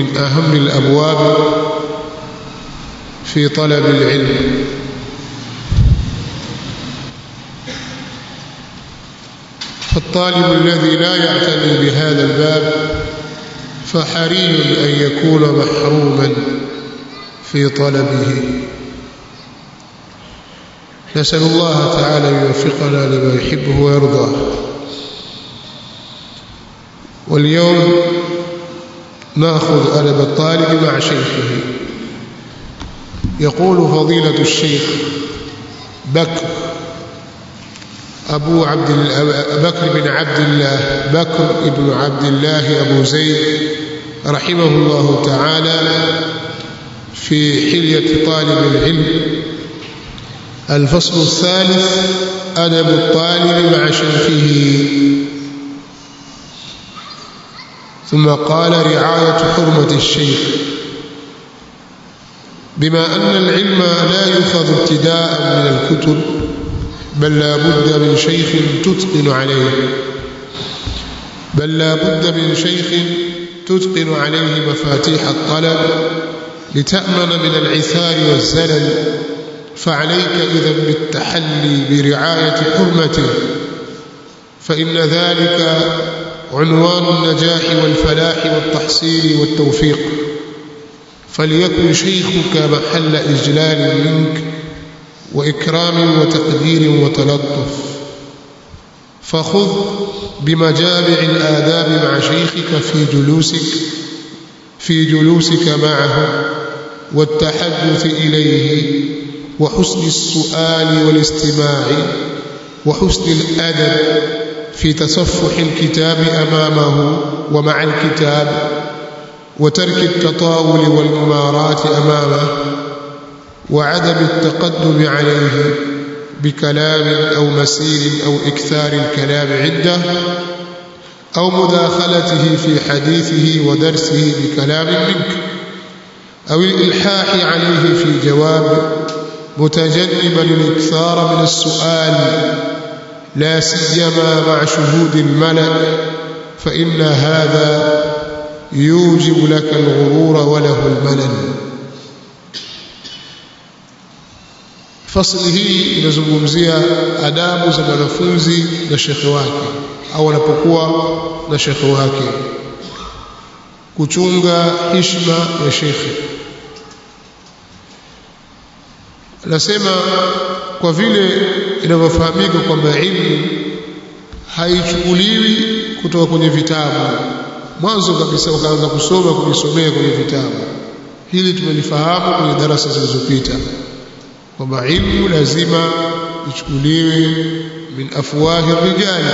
من أهم الأبواب في طلب العلم فالطالب الذي لا يعتني بهذا الباب فحري أن يكون محروما في طلبه نسأل الله تعالى أن يوفقنا لما يحبه ويرضاه واليوم ناخذ أدب الطالب مع شيخه يقول فضيلة الشيخ بكر أبو عبد بكر بن عبد الله بكر بن عبد الله أبو زيد رحمه الله تعالى في حلية طالب العلم الفصل الثالث أدب الطالب مع شيخه ثم قال رعاية حرمة الشيخ بما أن العلم لا يؤخذ ابتداء من الكتب بل لا بد من شيخ تتقن عليه بل لا بد من شيخ تتقن عليه مفاتيح الطلب لتأمن من العثار والزلل فعليك إذا بالتحلي برعاية حرمته فإن ذلك عنوان النجاح والفلاح والتحصيل والتوفيق فليكن شيخك محل إجلال منك وإكرام وتقدير وتلطف فخذ بمجامع الآداب مع شيخك في جلوسك في جلوسك معه والتحدث إليه وحسن السؤال والاستماع وحسن الأدب في تصفح الكتاب أمامه ومع الكتاب وترك التطاول والممارات أمامه وعدم التقدم عليه بكلام أو مسير أو إكثار الكلام عنده أو مداخلته في حديثه ودرسه بكلام منك أو الإلحاح عليه في جواب متجنبا الإكثار من السؤال لا سيما مع شهود الملأ فإن هذا يوجب لك الغرور وله الملل fasli hii inazungumzia adabu za mwanafunzi na shekhe wake au anapokuwa na shekhe wake kuchunga hishma ya shekhe anasema kwa vile inavyofahamika kwamba ilmu haichukuliwi kutoka kwenye vitabu mwanzo kabisa ukaanza kusoma kujisomea kwenye vitabu hili tumelifahamu kwenye darasa zilizopita kwamba ilmu lazima ichukuliwe min afwahi rijali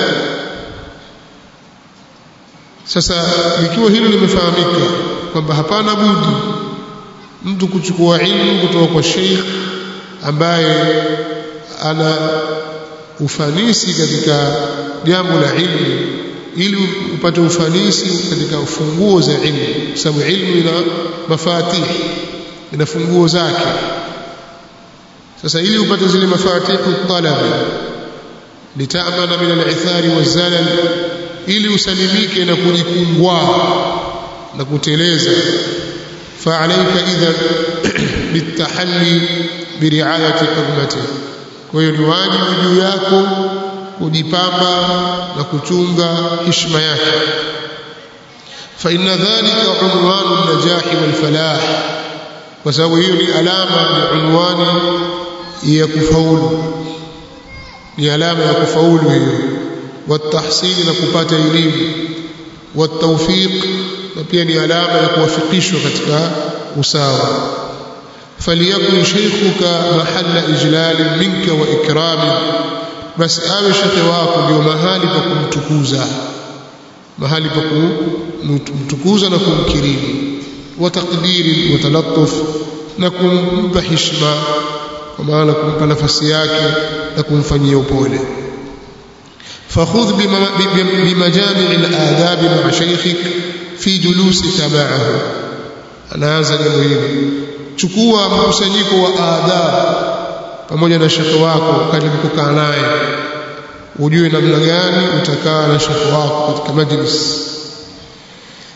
sasa ikiwa hilo limefahamika kwamba hapana budi mtu kuchukua ilmu kutoka kwa sheikh ambaye ana ufanisi katika jambo la ilmu ili upate ufanisi katika funguo za ilmu sababu ilmu ina mafatih ina funguo zake sasa ili upate zile mafatihu talabi litamana min al-ithari wazalal ili usalimike na kujikungwa na kuteleza فعليك إذا بالتحلي برعاية حرمته kwa hiyo ni wajibu juu yako kujipamba na kuchunga heshima yake fa inna dhalika unwanu an-najahi wal falah kwa sababu hiyo ni alama ni unwani ya kufaulu ni alama ya kufaulu hiyo watahsili na kupata elimu watawfiq na pia ni alama ya kuwafikishwa katika usawa faliyakun shaykhuka mahalla ijlal minka wa ikrami basi awe shekhe wako ndio mahali pa kumtukuza mahali pa kumtukuza na kumkirimu wa taqdiri wa talattuf na kumpa heshima kwa maana kumpa nafasi yake na kumfanyia upole فخذ بمجامع الآداب مع شيخك في جلوسك معه anaanza jambo hili chukua mkusanyiko wa adabu pamoja na shekhe wako wakati mkukaa naye ujue namna gani utakaa na shekhe wako katika majlis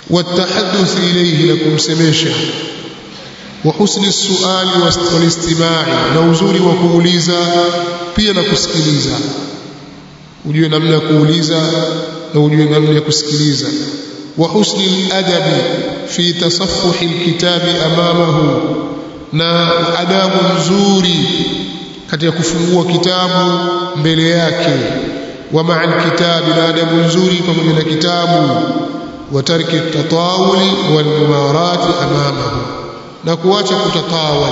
والتحدث إليه لكم سميشا وحسن السؤال والاستماع نوزوري وكوليزا pia na kusikiliza ujue namna ya kuuliza na ujue namna ya kusikiliza wa husni al-adabi fi tasaffuhi al-kitabi amamahu na adabu nzuri katika kufungua kitabu mbele yake wa ma'a al-kitabi na adabu nzuri pamoja na kitabu wa tarki at-tatawuli wal mumarat amamahu na kuacha kutatawal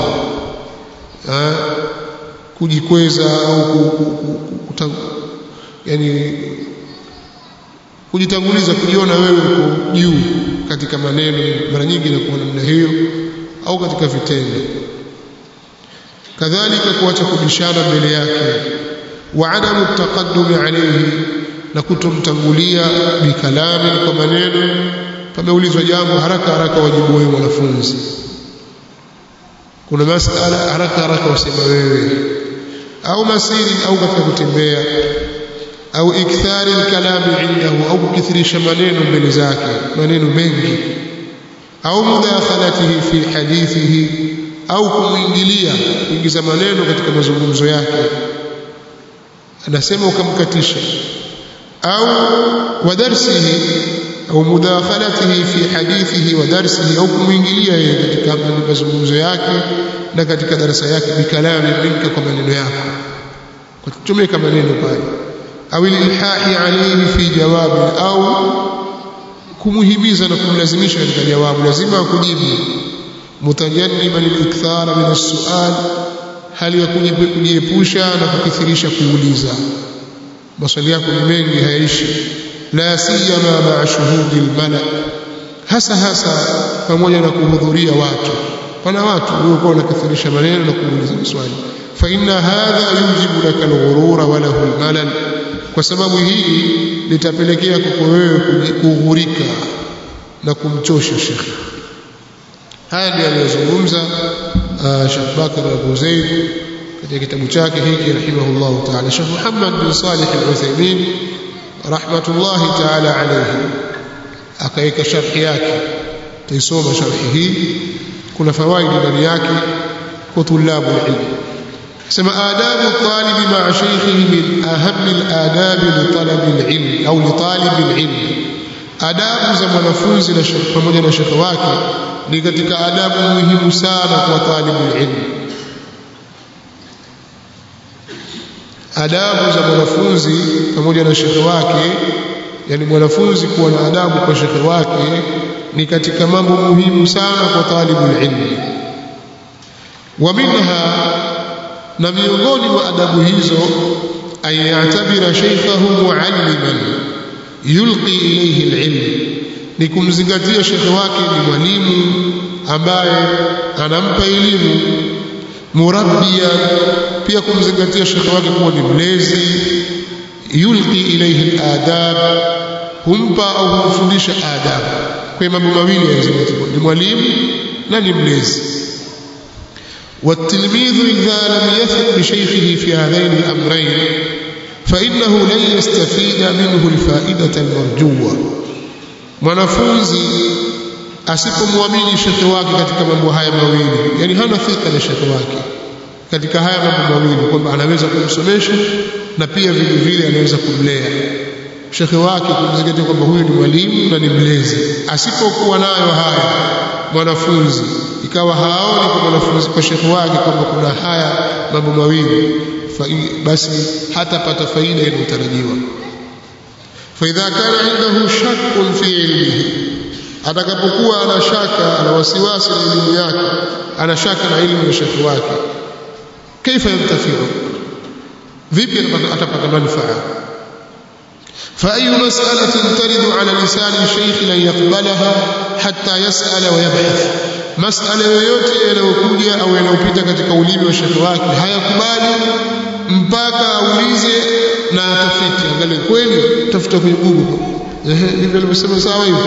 kujikweza au yani kujitanguliza kujiona wewe uko juu katika maneno mara nyingi inakuwa namna hiyo au katika vitendo kadhalika kuacha kubishana mbele yake wa adamu taqaddumi alayhi na kutomtangulia bikalami kwa maneno pameulizwa jambo haraka haraka wajibu wewe mwanafunzi kuna masala haraka haraka wasema wewe au masiri au katika kutembea au ikthari alkalami indahu au kukithirisha maneno mbele zake maneno mengi au mudakhalatihi fi hadithihi au kumwingilia kuingiza maneno katika mazungumzo yake anasema ukamkatisha au wa darsihi au mudakhalatihi fi hadithihi wa darsihi au kumwingilia yeye katika mazungumzo yake na katika darasa yake bikalami minka kwa maneno yako kwa kutumika maneno pale au ilhahi alayhi fi jawabi au kumuhimiza na kumlazimisha katika jawabu lazima akujibu mutajanniban al-ikthara min as-su'al hali ya kujiepusha na kukithirisha kuuliza maswali yako ni mengi hayaishi la siyama ma'a shuhudi al-mala hasa hasa pamoja na kuhudhuria watu pana watu waliokuwa wanakithirisha maneno na kuuliza maswali fa inna hadha yujibu laka al-ghurura wa lahu al-malal kwa sababu hii litapelekea kwako wewe kughurika na kumchosha shekhi haya ndiyo aliyozungumza Sheikh Bakar Abu Zaid katika kitabu chake hiki rahimahullah ta'ala Sheikh Muhammad bin Salih al-Uthaymeen rahmatullahi ta'ala alayhi akaweka sharhi yake taisoma sharhi hii kuna fawaidi ndani yake kwa tulabu ilmu sema adabu talibi ma'a shaykhihi min ahammi al-adab li talabi al-ilm au li talibi al-ilm adabu za mwanafunzi na pamoja na shekhe wake ni katika adabu muhimu sana kwa talibu ilmu adabu za mwanafunzi pamoja na shekhe wake yani mwanafunzi kuwa na adabu kwa shekhe wake ni katika mambo muhimu sana kwa talibu ilmu wa minha na miongoni mwa adabu hizo ayatabira shaykhahu mualliman yulqi ilayhi alilm ni kumzingatia shekhe wake ni mwalimu ambaye anampa elimu murabbia pia kumzingatia shekhe wake kuwa ni mlezi yulqi ilayhi aladab humpa au humfundisha adabu kwa mambo mawili yazingatiwa ni mwalimu na ni mlezi والتلميذ إذا لم يثق بشيخه في هذين الأمرين فإنه لن يستفيد منه الفائدة المرجوة mwanafunzi asipomwamini shekhe wake katika mambo haya mawili yani hana thika na shekhe wake katika haya mambo mawili kwamba anaweza kumsomesha na pia vile vile anaweza kumlea shekhe wake kumzingatia kwamba huyu ni mwalimu na ni mlezi asipokuwa nayo haya mwanafunzi ikawa haoni kwa mwanafunzi kwa shekhe wake kwamba kuna haya mambo mawili basi hatapata faida inayotarajiwa فإذا كان عنده شك في علمه atakapokuwa ana shaka ana wasiwasi na elimu yake ana shaka na elimu ya shekhi wake kaifa yantafiu vipi atapata manufaa فأي مسألة ترد على لسان الشيخ لن يقبلها حتى يسأل ويبحث مسألة yoyote yanayokuja au yanayopita katika ulimi wa shekhi wake hayakubali mpaka aulize na atafiti angalie kweli tafuta kwenye Google ehe ndivyo alivyosema sawa hivi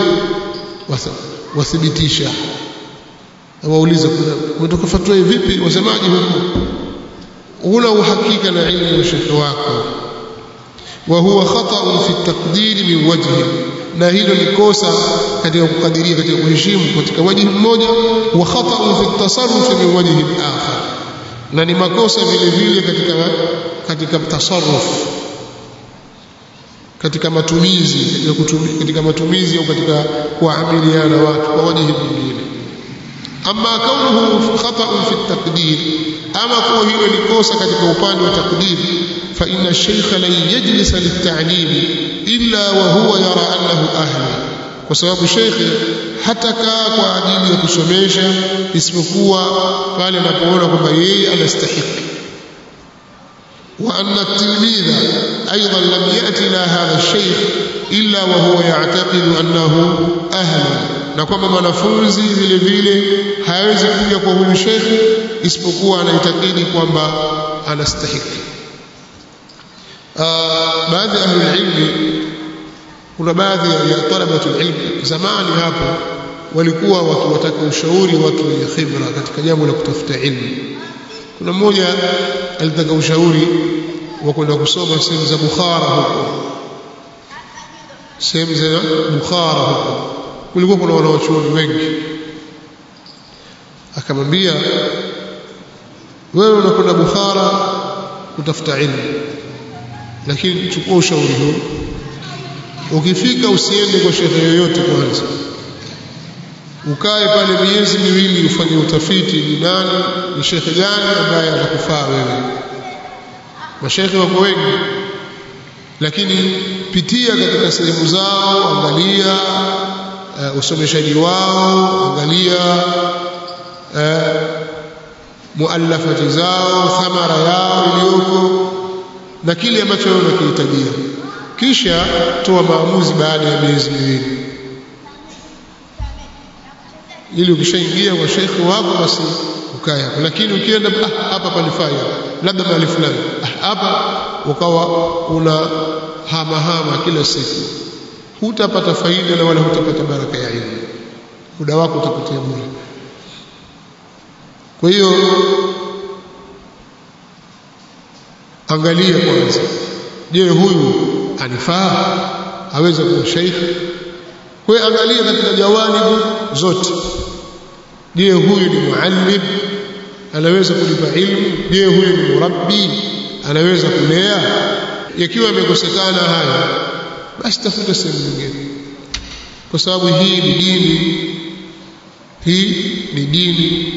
wathibitisha waulize kuna umetoka fatwa hii vipi wasemaje huko una uhakika na ilmu ya shekhi wako وهو خطأ في التقدير من وجه na hilo ni kosa katika kukadiria katika kuheshimu katika wajihi mmoja wa khata'un fi tasarruf min wajhi akhar na ni makosa vile vile katika katika tasarruf katika matumizi katika, kutumi, katika matumizi au katika kuamiliana watu kwa wajihi mwingine ama kaunuhu khata'un fi taqdir ama kuwa hilo ni kosa katika upande wa takdir fa inna ash-shaykha lan yajlisa lit-ta'lim illa wa huwa yara annahu ahli kwa sababu shekhe hatakaa kwa ajili ya kusomesha isipokuwa pale anapoona kwamba yeye anastahiki وأن التلميذ أيضا لم يأتي إلى هذا الشيخ إلا وهو يعتقد أنه أهل na kwamba mwanafunzi vile vile hawezi kuja kwa huyu shekhe isipokuwa anaitakidi kwamba anastahiki baadhi ya ahlulilmi kuna baadhi ya talabatul ilmi zamani hapo walikuwa wakiwataka ushauri watu wenye khibra katika jambo la kutafuta ilmu kuna mmoja alitaka ushauri wa kwenda kusoma sehemu za Bukhara huko sehemu za Bukhara huko kulikuwa kuna wanawachuoni wengi akamwambia wewe unakwenda Bukhara kutafuta ilmu lakini chukua ushauri huu ukifika usiende kwa shekhe yoyote kwanza ukae pale miezi miwili ufanye utafiti ni nani ni shekhe gani ambaye atakufaa wewe mashekhe wako wengi lakini pitia katika sehemu zao angalia uh, usomeshaji wao angalia uh, muallafati zao thamara yao iliyoko na kile ambacho wewe unakihitajia kisha toa maamuzi baada ya miezi miwili ili ukishaingia kwa shekhi wako basi ukae hapo lakini ukienda ah, hapa palifai labda mahali fulani ah, hapa ukawa una hama hama kila siku hutapata faida na wala hutapata baraka ya ilmu muda wako utapotea bure kwa hiyo angalia kwanza je huyu anifaa aweza kuwa sheikh kwa hiyo angalia katika jawanibu zote je huyu ni muallim anaweza kulipa ilmu je huyu ni murabbi anaweza kulea yakiwa yamekosekana haya basi tafuta sehemu nyingine kwa sababu hii ni dini hii ni dini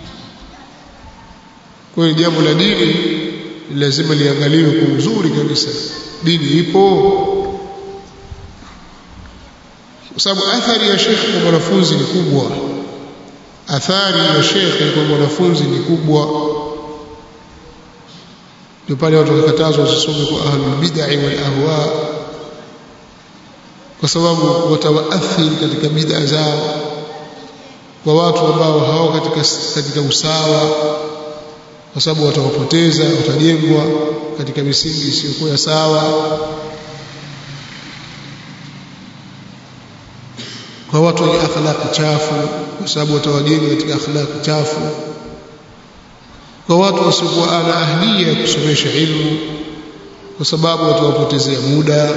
kwa hiyo jambo la dini lazima liangaliwe kwa uzuri kabisa dini ipo kwa sababu athari ya shekhe kwa mwanafunzi ni kubwa athari ya shekhe kwa mwanafunzi ni kubwa ndio pale watu wakatazwa wasisome kwa ahlul bid'ah wal ahwa kwa sababu watawaathiri katika bid'a zao kwa watu ambao hawako katika katika usawa kwa sababu watawapoteza watajengwa katika misingi isiyokuwa sawa kwa watu wenye akhlaq chafu kwa sababu watawajenga katika akhlaq chafu kwa watu wasiokuwa na ahlia ya kusomesha ilmu kwa sababu watawapotezea muda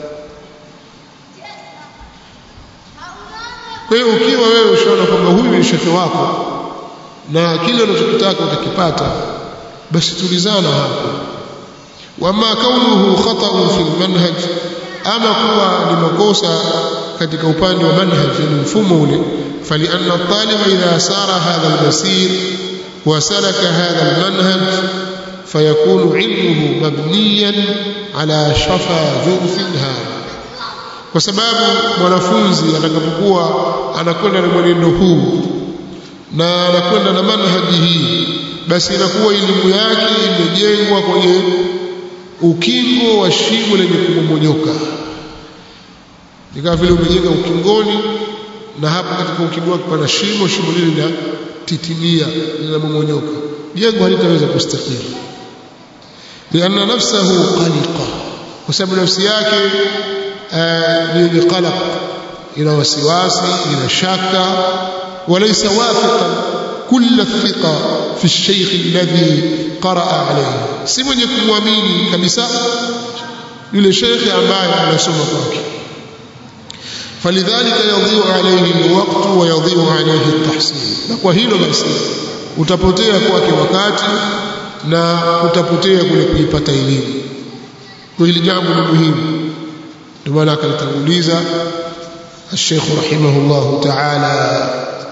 kwa hiyo ukiwa wewe ushaona kwamba huyu ni shekhe wako na kile unachokitaka utakipata basi tulizana hapo wama kaunuhu khata'un fil manhaj ama kuwa ni makosa katika upande wa manhaj ni mfumo ule فلأن الطالب إذا سار هذا المسير وسلك هذا المنهج فيكون علمه مبنيا على شفا جرف هذا kwa sababu mwanafunzi atakapokuwa anakwenda na mwenendo huu na anakwenda na manhaji hii basi inakuwa elimu yake imejengwa kwenye ukingo wa shimo lenye kumomonyoka ni kama vile umejenga ukingoni na hapo katika ukingo wake pana shimo shimo lile linatitimia linamomonyoka jengo halitaweza kustahili lianna nafsahu qaliqa kwa sababu nafsi yake ni qalaq ina wasiwasi ina shaka وليس واثقا كل الثقة في الشيخ الذي قرأ عليه si mwenye kumwamini kabisa yule shekhe ambaye anasoma kwake falidhalika yadhiu alayhi alwaqt wa yadhiu alayhi at-tahsin na kwa hilo basi utapotea kwake wakati na utapotea kule kuipata elimu kwa hili jambo ni muhimu ndio maana akalitanguliza الشيخ رحمه الله تعالى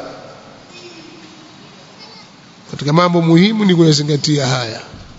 katika mambo muhimu ni kuyazingatia haya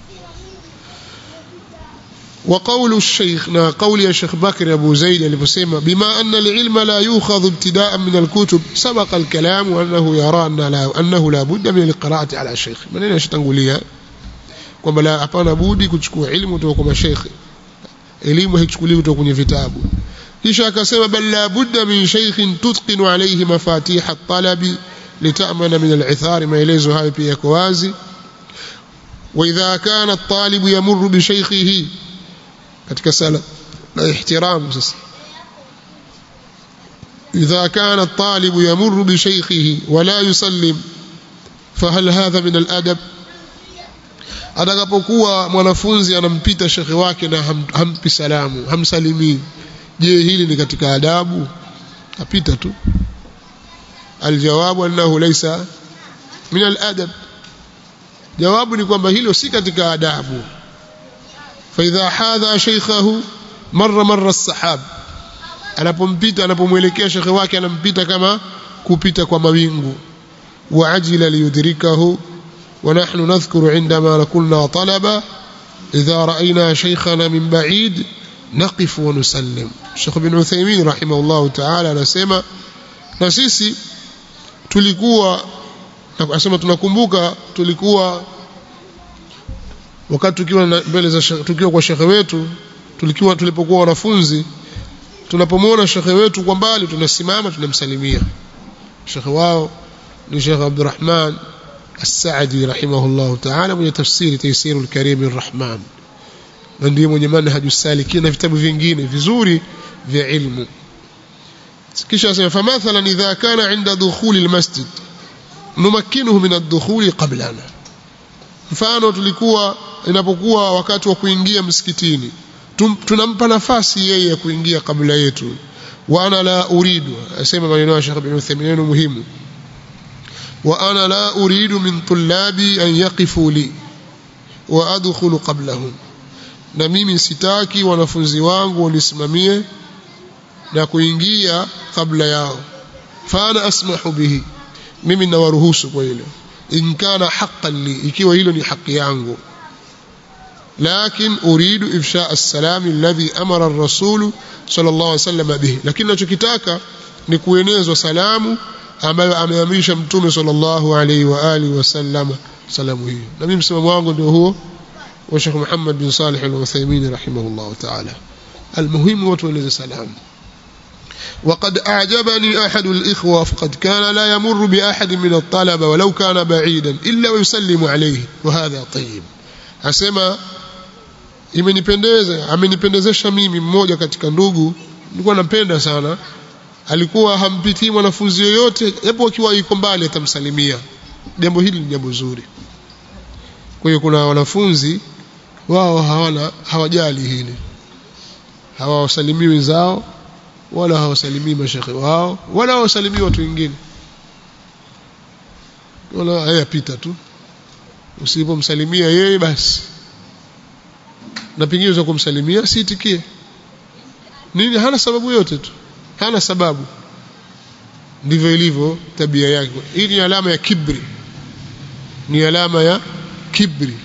وقول الشيخ نا قول يا شيخ بكر ابو زيد aliposema بما ان العلم لا يؤخذ ابتداء من الكتب سبق الكلام وانه يرى ان لا انه لا بد من القراءه على الشيخ maneno yashatangulia kwamba la hapana budi kuchukua elimu kutoka kwa mashaikh elimu haichukuliwi kutoka kwenye vitabu kisha akasema bal la budda min shaykhin tutqinu alayhi mafatih at-talab litamana min al-ithar maelezo hayo pia yako wazi واذا كان الطالب يمر بشيخه katika sala la ihtiram sasa إذا كان الطالب يمر بشيخه ولا يسلم فهل هذا من الأدب atakapokuwa mwanafunzi anampita shekhe wake na ham, hampi salamu hamsalimii je hili ni katika adabu apita tu aljawabu annahu laysa min aladab jawabu ni kwamba hilo si katika adabu فإذا حاذى شيخه مر مر السحاب anapompita anapomwelekea shekhe wake anampita kama kupita kwa mawingu waajila liyudrikahu ونحن نذكر عندما كنا طلبة إذا رأينا شيخنا من بعيد نقف ونسلم الشيخ بن عثيمين رحمه الله تعالى anasema na sisi tulikuwa nasema tunakumbuka tulikuwa wakati tukiwa mbele za tukiwa kwa shekhe wetu tulikiwa tulipokuwa wanafunzi tunapomwona shekhe wetu kwa mbali tunasimama tunamsalimia shekhe wao ni Sheikh Abdurrahman As-Saadi rahimahullah ta'ala mwenye tafsiri Taysir al-Karim ar-Rahman na ndiye mwenye manhaju salikin na vitabu vingine vizuri vya ilmu kisha asema famathalan idha kana inda dukhuli al-masjid numakkinuhu min ad-dukhuli qablana mfano tulikuwa inapokuwa wakati wa kuingia msikitini tunampa nafasi yeye ya kuingia kabla yetu wa ana la uridu asema maneno ya Sheikh Ibn Uthaymeen muhimu wa ana la uridu min tullabi an yaqifu li wa adkhulu qablahum na mimi sitaki wanafunzi wangu wanisimamie na kuingia kabla yao fa ana asmahu bihi mimi nawaruhusu kwa hilo in kana haqqan li ikiwa hilo ni haki yangu لكن أريد إفشاء السلام الذي أمر الرسول صلى الله عليه وسلم به لكن nachokitaka ni kuenezwa salamu ambayo ameamrisha mtume sallallahu alaihi wa alihi wasallam salamu hiyo na mimi msimamo wangu ndio huo wa Sheikh Muhammad bin Salih al-Uthaymeen rahimahullah ta'ala المهم وتولز سلام وقد أعجبني أحد الإخوة فقد كان لا يمر بأحد من الطلبة ولو كان بعيدا إلا ويسلم عليه وهذا طيب أسمى imenipendeza amenipendezesha mimi mmoja katika ndugu nilikuwa nampenda sana alikuwa hampitii mwanafunzi yoyote japo akiwa yuko mbali atamsalimia jambo hili ni jambo zuri kwa hiyo kuna wanafunzi wao hawana hawajali hili hawawasalimii wenzao wala hawasalimii mashekhe wao wala hawasalimii watu wengine wala hayapita tu usipomsalimia yeye basi na pengine za kumsalimia siitikie nini hana sababu yote tu hana sababu ndivyo ilivyo tabia yake hii ni alama ya kibri ni alama ya kibri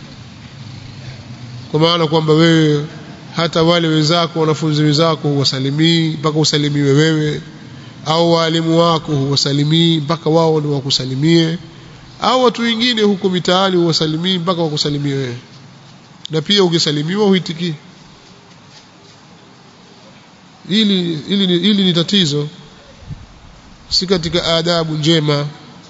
kwa maana kwamba wewe hata wale wenzako wanafunzi wenzako huwasalimii mpaka usalimiwe wewe au walimu wako huwasalimii mpaka wao ndio wakusalimie au watu wengine huko mitaani huwasalimii mpaka wakusalimie wewe na pia ukisalimiwa huitikii hili hili ni, hili ni tatizo si katika adabu njema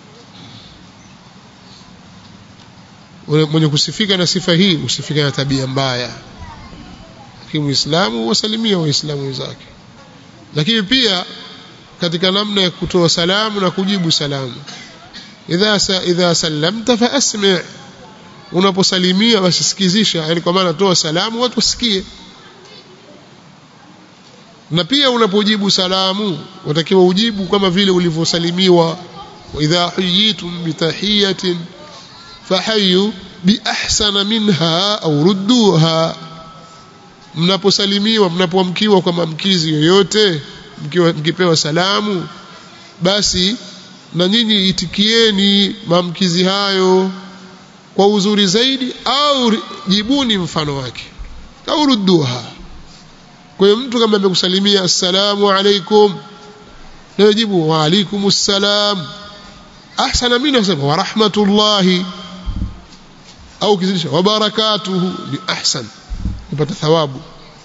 mwenye kusifika na sifa hii usifika na tabia mbaya lakini muislamu wasalimia waislamu wenzake lakini pia katika namna ya kutoa salamu na kujibu salamu idha sa, idha sallamta fa asmi' unaposalimia basi sikizisha yani kwa maana toa salamu watu wasikie na pia unapojibu salamu watakiwa ujibu kama vile ulivyosalimiwa wa idha huyitum bitahiyatin fahayu biahsana minha au rudduha mnaposalimiwa mnapoamkiwa kwa maamkizi yoyote mkiwa mkipewa salamu basi na nyinyi itikieni maamkizi hayo kwa uzuri zaidi au jibuni mfano wake au rudduha kwa hiyo mtu kama amekusalimia assalamu alaikum na jibu wa alaikum assalam ahsana minhu asema wa rahmatullahi au kizidisha wa barakatuhu ni ahsan kupata thawabu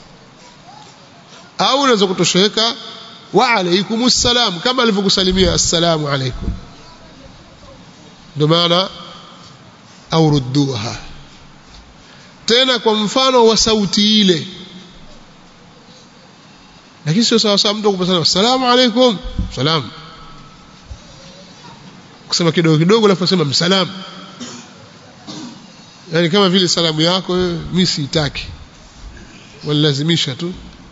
au unaweza kutosheka wa alaikum assalam kama alivyokusalimia assalamu alaikum ndio maana au rudduha tena kwa mfano wa sauti ile lakini sio sawa sawa mtu kupasana assalamu alaikum salam kusema kidogo kidogo alafu asema msalam yani kama vile salamu yako mimi siitaki walazimisha tu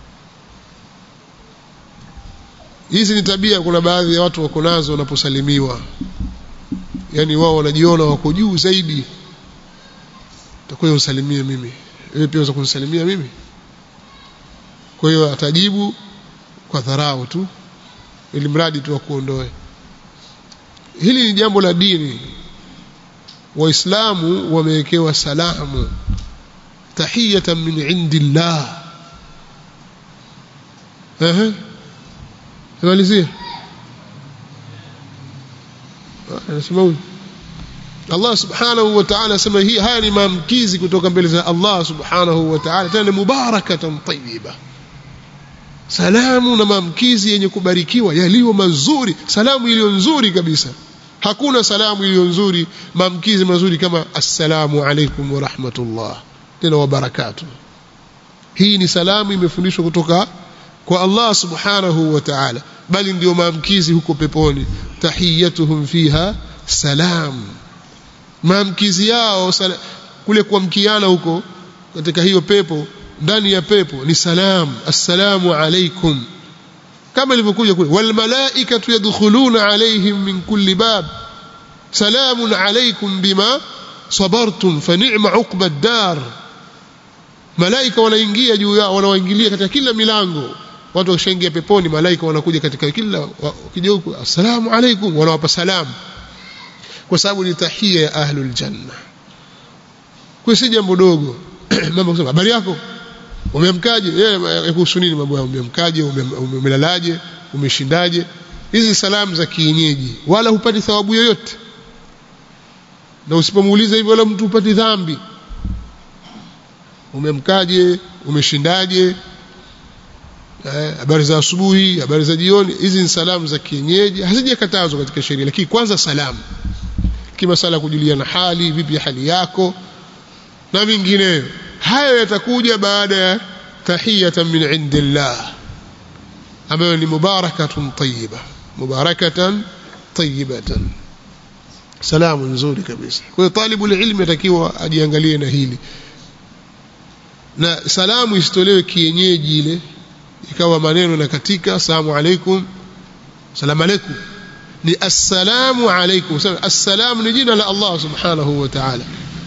hizi ni tabia kuna baadhi ya watu wako nazo wanaposalimiwa yani wao wanajiona wako juu zaidi utakuwa usalimie mimi wewe pia unaweza kunisalimia mimi kwa hiyo atajibu kwa dharau tu ili mradi tu akuondoe hili ni jambo la dini waislamu wamewekewa salamu tahiyatan min indillah ehe malizia anasema huyu Allah subhanahu wa ta'ala asema hii haya ni maamkizi kutoka mbele za Allah subhanahu wa ta'ala tena mubarakatan tayyiba salamu na maamkizi yenye kubarikiwa yaliyo mazuri salamu iliyo nzuri kabisa hakuna salamu iliyo nzuri maamkizi mazuri kama assalamu alaikum wa rahmatullah tena wa barakatuh hii ni salamu imefundishwa kutoka kwa Allah subhanahu wa ta'ala bali ndio maamkizi huko peponi tahiyatuhum fiha salam maamkizi yao sala, kule kuamkiana huko katika hiyo pepo ndani ya pepo ni salam assalamu alaikum kama ilivyokuja kule wal malaikatu yadkhuluna alaihim min kulli bab salamun alaikum bima sabartum fa ni'ma uqba ad-dar malaika wanaingia juu yao wanawaingilia katika kila milango watu wakishaingia peponi malaika wanakuja katika kila wakija huko assalamu alaikum wanawapa salamu kwa sababu ni tahia ya ahlul janna kwa si jambo dogo mambo kusema habari yako umeamkaje yeye kuhusu nini mambo yao umeamkaje umelalaje umeshindaje hizi salamu za kienyeji wala hupati thawabu yoyote na usipomuuliza hivyo wala mtu hupati dhambi umemkaje umeshindaje habari za asubuhi habari za jioni hizi ni salamu za kienyeji hazijakatazwa katika sheria lakini kwanza salamu kimasala kujuliana hali vipi hali yako na vingineyo hayo yatakuja baada ya tahiyatan min indillah ambayo ni mubarakatun tayyiba mubarakatan tayyibatan salamu nzuri kabisa kwa hiyo talibu ilmi atakiwa ajiangalie na hili na salamu isitolewe kienyeji ile ikawa maneno na katika asalamu alaikum salamu alaikum ni assalamu alaikum assalamu ni jina la Allah subhanahu wa ta'ala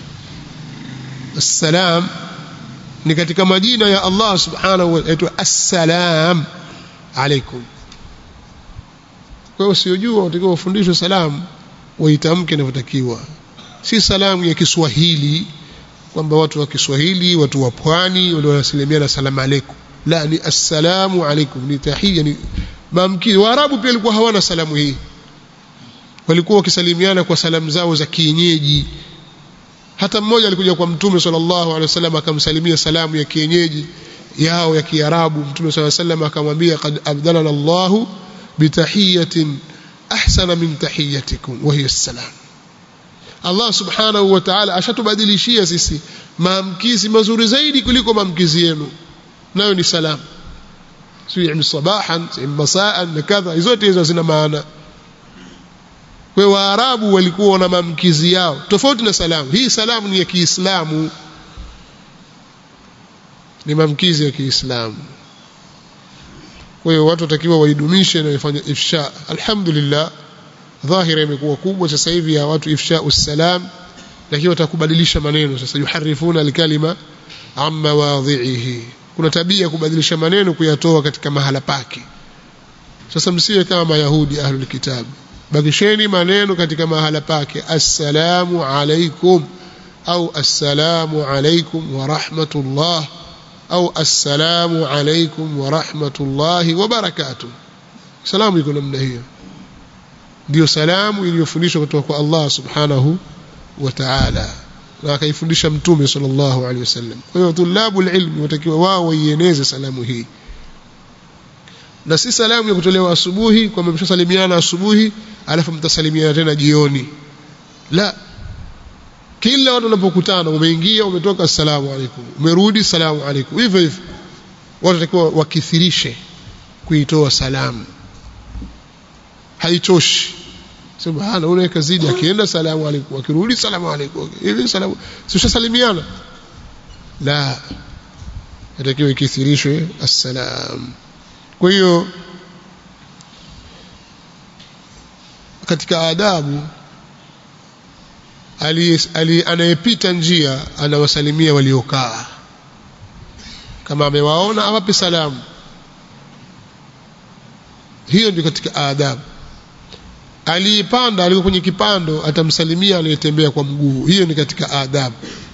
assalam ni katika majina ya Allah subhanahu wa ta'ala assalam alaikum kwa hiyo usiojua watakiwa wafundishwe salamu waitamke inavyotakiwa si salamu ya Kiswahili kwamba watu wa Kiswahili watu wa pwani ndio wanasalimiana salamu alaikum la ni assalamu alaikum ni tahia ni maamkini waarabu pia walikuwa hawana salamu hii walikuwa wakisalimiana kwa salamu zao za kienyeji hata mmoja alikuja kwa mtume sallallahu alaihi wasallam akamsalimia salamu ya kienyeji yao ya kiarabu mtume sallallahu alaihi wasallam akamwambia qad abdalana Allahu bitahiyatin ahsana min tahiyatikum wa hiya assalam Allah subhanahu wa ta'ala ashatubadilishia sisi maamkizi mazuri zaidi kuliko maamkizi yenu nayo ni salamu sio sabahan masaan na kadha zote hizo zina maana kwa waarabu walikuwa wana maamkizi yao tofauti na salamu hii salamu ni ya Kiislamu ni maamkizi ya Kiislamu kwa hiyo watu watakiwa waidumishe na ifanye ifsha alhamdulillah dhahira imekuwa kubwa sasa hivi ya watu ifsha usalam lakini watakubadilisha maneno sasa yuharifuna alkalima amma wadhihi kuna tabia kubadilisha maneno kuyatoa katika mahala pake sasa msiwe kama mayahudi ahlul kitab bakisheni maneno katika mahala pake assalamu alaikum au assalamu alaikum wa rahmatullah au assalamu alaikum wa rahmatullahi wa barakatuh salamu iko namna hiyo ndio salamu iliyofundishwa kutoka kwa Allah subhanahu wa ta'ala na akaifundisha mtume sallallahu alaihi wasallam kwa hiyo tulabu ilmi watakiwa wao waieneze salamu hii na si salamu ya kutolewa asubuhi kwamba mshasalimiana asubuhi alafu mtasalimiana tena jioni la kila watu wanapokutana umeingia umetoka assalamu alaikum umerudi assalamu alaikum hivyo hivyo watu watakiwa wakithirishe kuitoa salamu haitoshi subhana unaweka zidi akienda salamu alaikum akirudi salamu alaikum hivi salamu sishasalimiana la inatakiwa ikithirishwe assalam kwa hiyo katika adabu anayepita njia anawasalimia waliokaa kama amewaona awape salamu hiyo ndio katika adabu aliyepanda aliko kwenye kipando atamsalimia aliyetembea kwa mguu hiyo ni katika adabu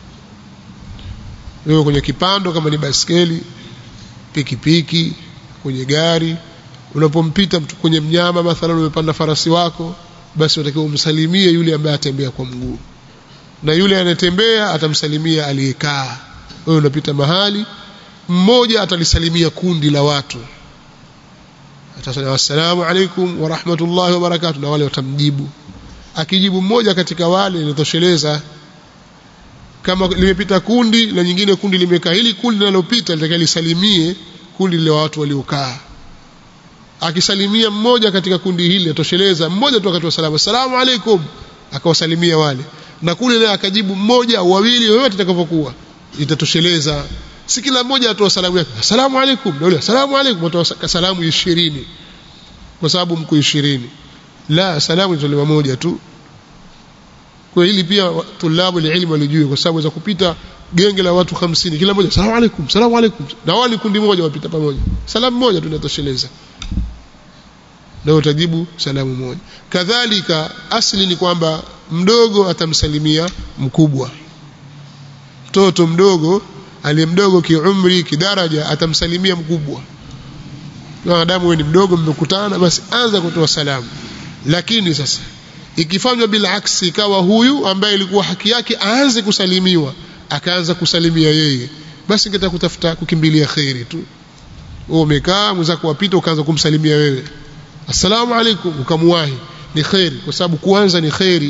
wewe kwenye kipando kama ni baskeli pikipiki kwenye gari unapompita mtu kwenye mnyama mathalan umepanda farasi wako basi unatakiwa umsalimie yule ambaye atembea kwa mguu na yule anayetembea atamsalimia aliyekaa wewe unapita mahali mmoja atalisalimia kundi la watu atasema assalamu alaikum wa rahmatullahi wa barakatuh na wale watamjibu akijibu mmoja katika wale inatosheleza kama limepita kundi na nyingine kundi limekaa hili kundi linalopita litakaye lisalimie kundi la watu waliokaa akisalimia mmoja katika kundi hili atosheleza mmoja tu akatoa salamu assalamu alaikum akawasalimia wale na kule naye akajibu mmoja au wawili yoyote itakavyokuwa itatosheleza si kila mmoja atoa salamu yake assalamu alaikum na yule assalamu alaikum atoa salamu 20 kwa sababu mko 20 la salamu itolewa moja tu kwa hili pia tulabu ilmu walijue kwa sababu za kupita genge la watu 50 kila mmoja salamu alaikum salamu alaikum na wale kundi moja wapita pamoja salamu moja tu inatosheleza na utajibu salamu moja kadhalika asli ni kwamba mdogo atamsalimia mkubwa mtoto mdogo aliye mdogo kiumri kidaraja atamsalimia mkubwa maadamu wewe ni mdogo mmekutana basi anza kutoa salamu lakini sasa ikifanywa bila aksi ikawa huyu ambaye ilikuwa haki yake aanze kusalimiwa akaanza kusalimia yeye basi ingeta kutafuta kukimbilia khairi tu wewe umekaa mwenzako wapita ukaanza kumsalimia wewe assalamu alaikum ukamwahi ni khairi kwa sababu kuanza ni khairi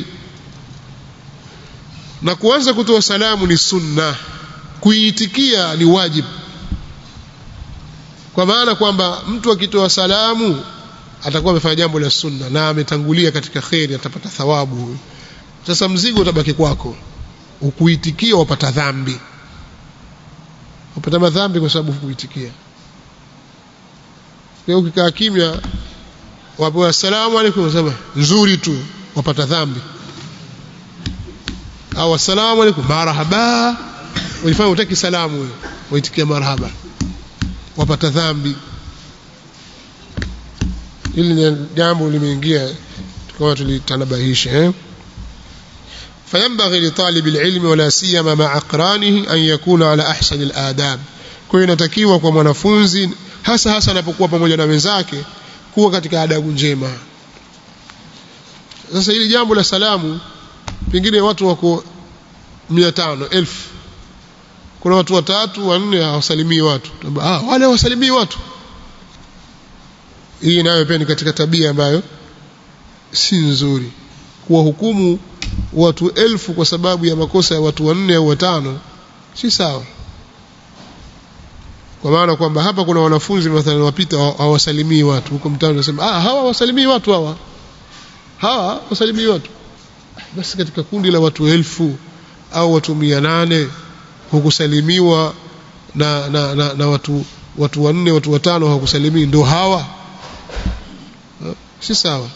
na kuanza kutoa salamu ni sunna kuiitikia ni wajibu kwa maana kwamba mtu akitoa salamu atakuwa amefanya jambo la sunna na ametangulia katika khairi atapata thawabu huyu sasa mzigo utabaki kwako ukuitikia wapata dhambi wapata madhambi kwa sababu hukuitikia leo ukikaa kimya wapo assalamu alaykum wasema nzuri tu wapata dhambi au assalamu alaykum marhaba ulifanya utaki salamu wewe waitikia marhaba wapata dhambi hili ni jambo limeingia tukawa tulitanabahisha eh فينبغي لطالب العلم ولا سيما مع أقرانه أن يكون على أحسن الآداب kwa hiyo inatakiwa kwa mwanafunzi hasa hasa anapokuwa pamoja na wenzake kuwa katika adabu njema sasa hili jambo la salamu pengine watu wako 500 elfu kuna watu watatu wanne hawasalimii watu ah wale hawasalimii watu hii nayo pia ni katika tabia ambayo si nzuri kuwahukumu watu elfu kwa sababu ya makosa ya watu wanne au watano si sawa kwa maana kwamba hapa kuna wanafunzi mathalan wapita hawasalimii watu huko mtaani wanasema ah hawa wasalimii watu hawa hawa wasalimii watu basi katika kundi la watu elfu au watu mia nane hukusalimiwa na, na, na, na watu watu wanne watu watano hawakusalimii ndio hawa si sawa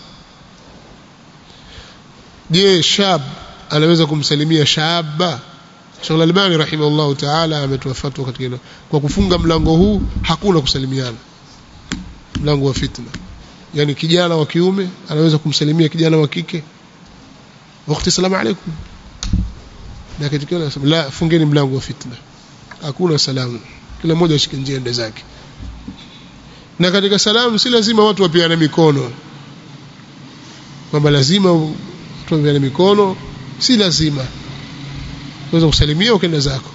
je shab anaweza kumsalimia shaba Sheikh Al-Albani rahimahullah ta'ala ametoa fatwa katika hilo kwa kufunga mlango huu hakuna kusalimiana mlango wa fitna yani kijana wa kiume anaweza kumsalimia kijana wa kike wakati salamu alaykum na katika anasema la fungeni mlango wa fitna hakuna salamu kila mmoja ashike njia ende zake na katika salamu si lazima watu wapiane mikono kwamba lazima tuambiane mikono si lazima unaweza kusalimia ukaenda zako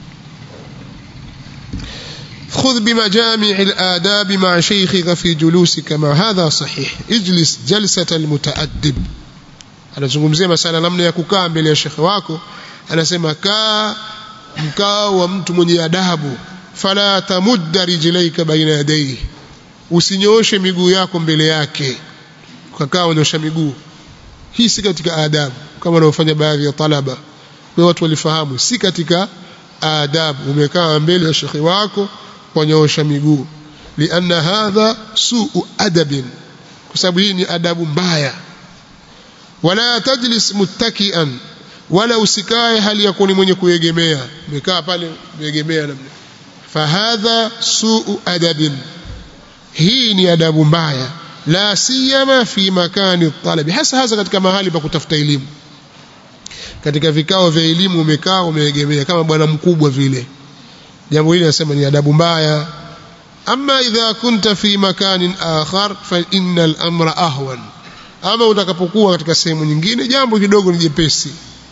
خذ بمجامع الآداب مع شيخك في جلوسك مع هذا صحيح اجلس جلسة المتأدب anazungumzia masala namna ya kukaa mbele ya shekhe wako anasema kaa mkao wa mtu mwenye adabu fala tamudda rijlaika baina yadayhi usinyooshe miguu yako mbele yake ukakaa unyosha miguu hii si katika adabu kama wanaofanya baadhi ya talaba kwa watu walifahamu si katika adabu umekaa mbele ya shekhi wako wanyoosha miguu lianna hadha suu adabin kwa sababu hii ni adabu mbaya wala tajlis muttakian wala usikae hali ya kuwa mwenye kuegemea umekaa pale umeegemea namna fahadha suu adabin hii ni adabu mbaya la siyama fi makani talabi hasa hasa katika mahali pa kutafuta elimu katika vikao vya elimu umekaa umeegemea kama bwana mkubwa vile jambo hili nasema ni adabu mbaya ama idha kunta fi makanin akhar fa innal amra ahwan ama utakapokuwa katika sehemu nyingine jambo kidogo ni jepesi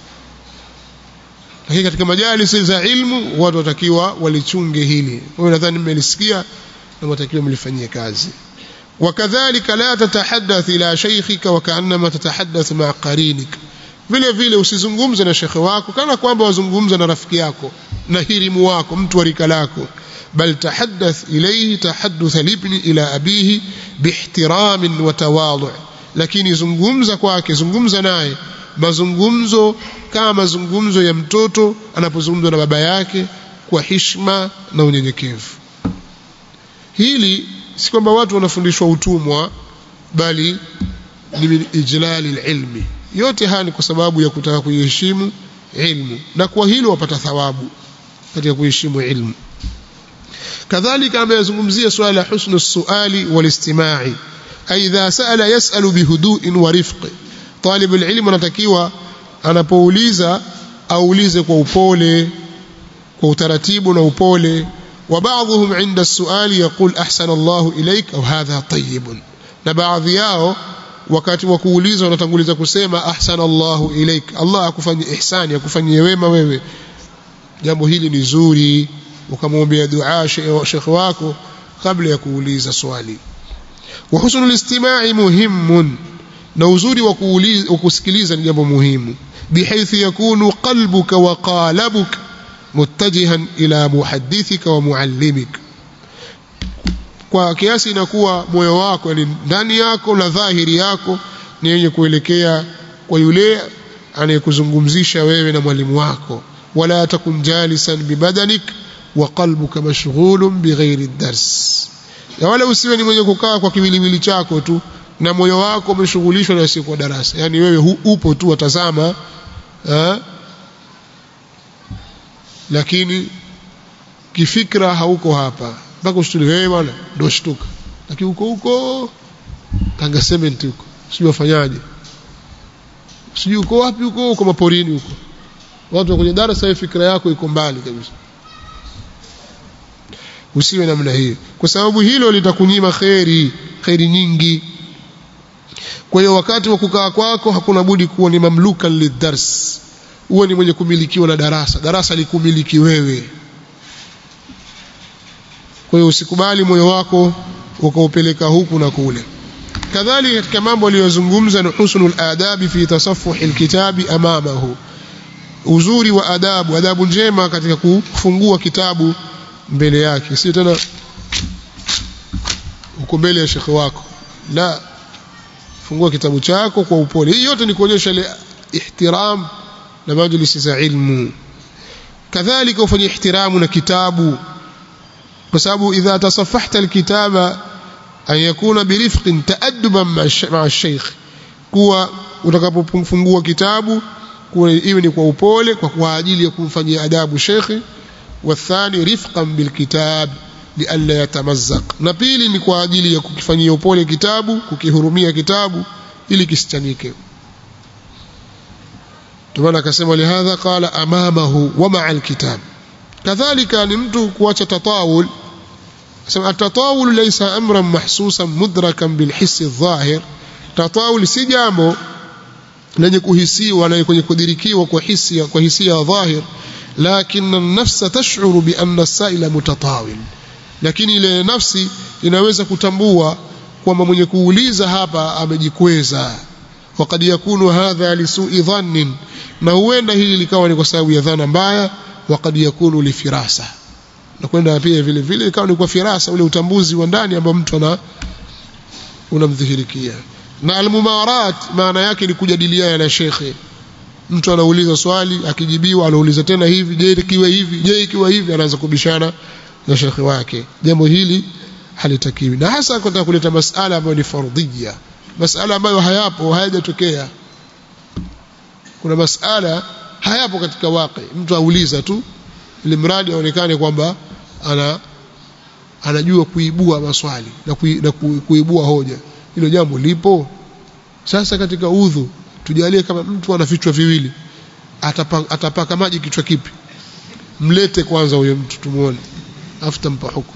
lakini katika majalisi za ilmu watu watakiwa walichunge hili wewe nadhani mmelisikia na watakiwa mlifanyie kazi وكذلك لا تتحدث الى شيخك وكانما تتحدث مع قرينك vile vile usizungumze na shekhe wako kana kwamba wazungumza na rafiki yako na hirimu wako mtu wa rika lako bal tahaddath ilayhi tahadduth libni ila abihi biihtiramin wa tawadhu lakini zungumza kwake zungumza naye mazungumzo kama mazungumzo ya mtoto anapozungumza na baba yake kwa hishma na unyenyekevu hili si kwamba watu wanafundishwa utumwa bali ni min ijlali ilmi yote haya ni kwa sababu ya kutaka kuiheshimu ilmu na kwa hilo wapata thawabu katika kuheshimu ilmu kadhalika ameyazungumzia swala la husnu suali walistimai aidha sala yasalu bihuduin wa rifqi talib alilm anatakiwa anapouliza aulize kwa upole kwa utaratibu na upole وبعضهم عند السؤال يقول أحسن الله إليك أو هذا طيب na baadhi yao wakati wa kuuliza wanatanguliza kusema ahsana Allahu ilaik Allah akufanyie ihsani akufanyie wema wewe jambo hili ni zuri ukamwombea dua shekhi wako kabla ya kuuliza swali wa husnul istima'i muhimun na uzuri wa kuuliza kusikiliza ni jambo muhimu bihaythu yakunu qalbuka wa qalabuka muttajihan ila muhaddithika wa muallimik kwa kiasi inakuwa moyo wako yani ndani yako na dhahiri yako ni yenye kuelekea kwa yule anayekuzungumzisha wewe na mwalimu wako wala takun jalisan bibadanik wa qalbuka mashghulun bighairi dars ya wala usiwe ni mwenye kukaa kwa kiwiliwili chako tu na moyo wako umeshughulishwa na siku darasa yani wewe hu, upo tu watazama ha? lakini kifikra hauko hapa mpaka ushtuli wewe bwana ndio shtuka lakini huko huko tanga cement huko sijui wafanyaje sijui uko wapi huko huko maporini huko watu kwenye darasa fikra yako iko mbali kabisa usiwe namna hiyo kwa sababu hilo litakunyima kheri kheri nyingi kwa hiyo wakati wa kukaa kwako hakuna budi kuwa ni mamlukan lidars uwe ni mwenye kumilikiwa na darasa darasa likumiliki wewe kwa hiyo usikubali moyo wako ukaupeleka huku na kule kadhalika katika mambo aliyozungumza ni husnul adabi fi tasaffuhi alkitabi amamahu uzuri wa adabu adabu njema katika kufungua kitabu mbele yake sio tena uko mbele ya shekhe wako la fungua kitabu chako kwa upole hii yote ni kuonyesha ile ihtiram na majlisi za ilmu kadhalika ufanye ihtiramu na kitabu kwa sababu idha tasafahta alkitaba an yakuna birifqin taadduban ma'a shaykh kuwa utakapofungua kitabu kuwa iwe ni kwa upole kwa kwa ajili ya kumfanyia adabu shekhi wathani rifqan bilkitab lialla yatamazzaq na pili ni kwa ajili ya kukifanyia upole kitabu kukihurumia kitabu ili kisichanike tumana akasema lihadha qala amamahu wa ma'a alkitab kadhalika ni mtu kuacha tatawul sema atatawul laysa amran mahsusan mudrakan bilhiss adh-dhahir tatawul si jambo lenye kuhisiwa na kwenye kudirikiwa kwa hisia kwa hisia ya dhahir lakini nafsa tashuru bi anna saila mutatawil lakini ile nafsi inaweza kutambua kwamba mwenye kuuliza hapa amejikweza wakad yakunu hadha lisui dhannin na huenda hili likawa ni kwa sababu ya dhana mbaya wakad yakunu lifirasa na kwenda pia vile vile ikawa ni kwa firasa ule utambuzi wa ndani ambao mtu ana unamdhihirikia na almumarat maana yake ni kujadiliana na shekhe mtu anauliza swali akijibiwa anauliza tena hivi je ikiwa hivi je ikiwa hivi anaanza kubishana na shekhe wake jambo hili halitakiwi na hasa kutaka kuleta masala ambayo ni fardhia masala ambayo hayapo hayajatokea kuna masala hayapo katika waqi mtu auliza tu ili mradi aonekane kwamba ana anajua kuibua maswali na, kui, na kuibua hoja hilo jambo lipo sasa katika udhu tujalie kama mtu ana vichwa viwili atapaka, atapaka maji kichwa kipi mlete kwanza huyo mtu tumuone afu tampa hukumu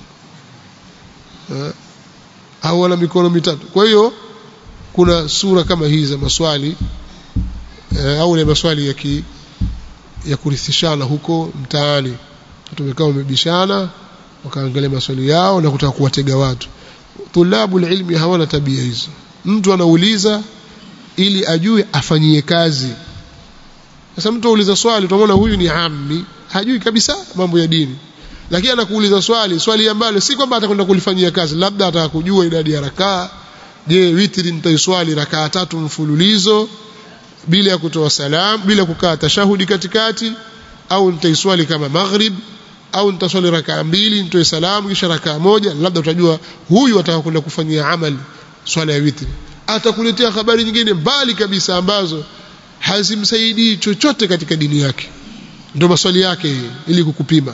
au ana mikono mitatu kwa hiyo kuna sura kama hizi za maswali eh, au ile maswali ya ki, ya kurithishana huko mtaani tumekaa wamebishana wakaangalia maswali yao na kutaka kuwatega watu tulabu ilmi hawana tabia hizo mtu anauliza ili ajue afanyie kazi sasa mtu auliza swali utamwona huyu ni ammi hajui kabisa mambo ya dini lakini anakuuliza swali swali ambalo si kwamba atakwenda kulifanyia kazi labda ataka kujua idadi ya rakaa je witri nitaiswali rakaa tatu mfululizo bila ya kutoa salam bila kukaa tashahudi katikati au nitaiswali kama maghrib au nitaswali rakaa mbili nitoe salamu kisha rakaa moja labda utajua huyu ataka kwenda kufanyia amali swala ya witri atakuletea habari nyingine mbali kabisa ambazo hazimsaidii chochote katika dini yake ndio maswali yake ili kukupima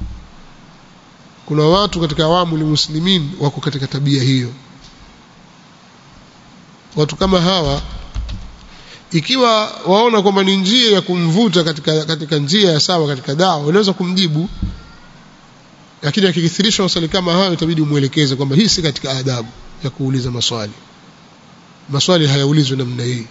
kuna watu katika awamu muslimin wako katika tabia hiyo watu kama hawa ikiwa waona kwamba ni njia ya kumvuta katika, katika njia ya sawa katika dawa unaweza kumjibu lakini akikithirisha maswali kama hayo itabidi umwelekeze kwamba hii si katika adabu ya kuuliza maswali maswali hayaulizwi namna hii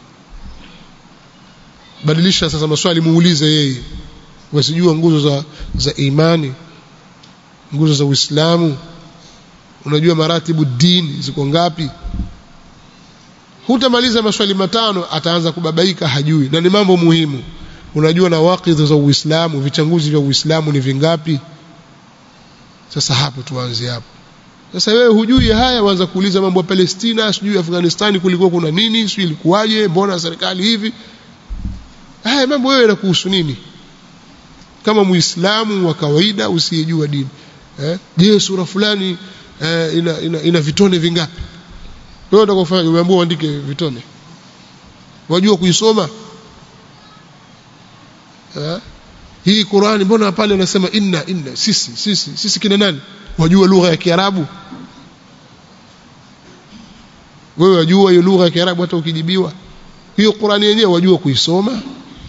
badilisha sasa maswali muulize yeye wasijua nguzo za za imani nguzo za Uislamu unajua maratibu dini ziko ngapi hutamaliza maswali matano ataanza kubabaika hajui na ni mambo muhimu unajua na wakidhi za Uislamu vichanguzi vya Uislamu ni vingapi sasa hapo tuanze hapo sasa wewe hujui haya waanza kuuliza mambo ya Palestina sijui Afghanistan kulikuwa kuna nini sijui ilikuwaje mbona serikali hivi haya mambo wewe yanakuhusu nini kama muislamu wa kawaida usiyejua dini eh je sura fulani eh, ina, ina, ina vitone vingapi wewe utakofanya umeambiwa uandike vitone wajua kuisoma eh hii Qur'ani mbona pale anasema inna inna sisi sisi sisi kina nani wajua lugha ya Kiarabu wewe wajua hiyo lugha ya Kiarabu hata ukijibiwa hiyo Qur'ani yenyewe wajua kuisoma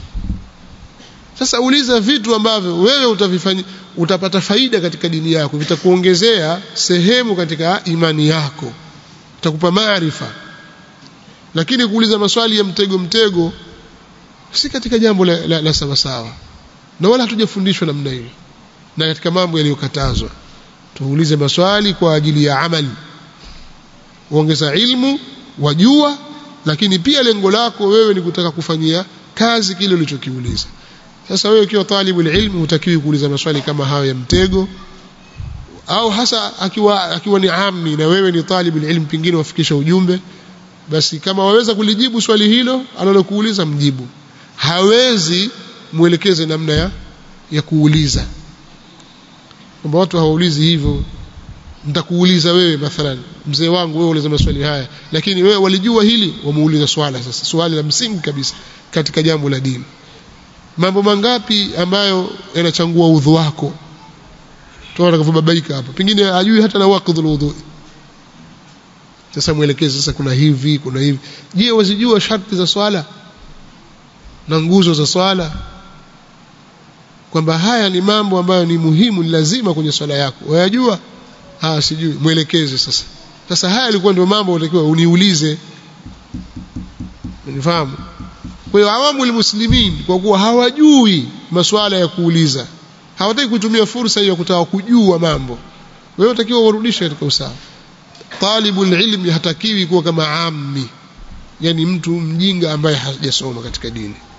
sasa uliza vitu ambavyo wewe utavifanya utapata faida katika dini yako vitakuongezea sehemu katika imani yako itakupa maarifa lakini kuuliza maswali ya mtego mtego si katika jambo la, la, la sawa sawa na wala hatujafundishwa namna hiyo na katika mambo yaliyokatazwa tuulize maswali kwa ajili ya amali uongeza ilmu wajua lakini pia lengo lako wewe ni kutaka kufanyia kazi kile ulichokiuliza sasa wewe ukiwa talibu ilmu hutakiwi kuuliza maswali kama hayo ya mtego au hasa akiwa akiwa ni ammi na wewe ni talibu ilmu pingine wafikisha ujumbe basi kama waweza kulijibu swali hilo analokuuliza mjibu hawezi mwelekeze namna ya ya kuuliza kwamba watu hawaulizi hivyo nitakuuliza wewe mathalan mzee wangu wewe uliza maswali haya lakini wewe walijua hili wamuuliza swala sasa swali la msingi kabisa katika jambo la dini mambo mangapi ambayo yanachangua udhu wako tunaona kavyobabaika hapa pengine ajui hata na waqdhul udhu sasa mwelekeze sasa kuna hivi kuna hivi je wazijua sharti za swala na nguzo za swala kwamba haya ni mambo ambayo ni muhimu ni lazima kwenye swala yako wayajua ah sijui mwelekeze sasa sasa haya yalikuwa ndio mambo unatakiwa uniulize unifahamu kwa hiyo awamu muslimin kwa kuwa hawajui masuala ya kuuliza hawataki kutumia fursa hiyo ya kutaka kujua mambo wewe unatakiwa urudishe katika usawa talibul ilmi hatakiwi kuwa kama ammi yani mtu mjinga ambaye hajasoma katika dini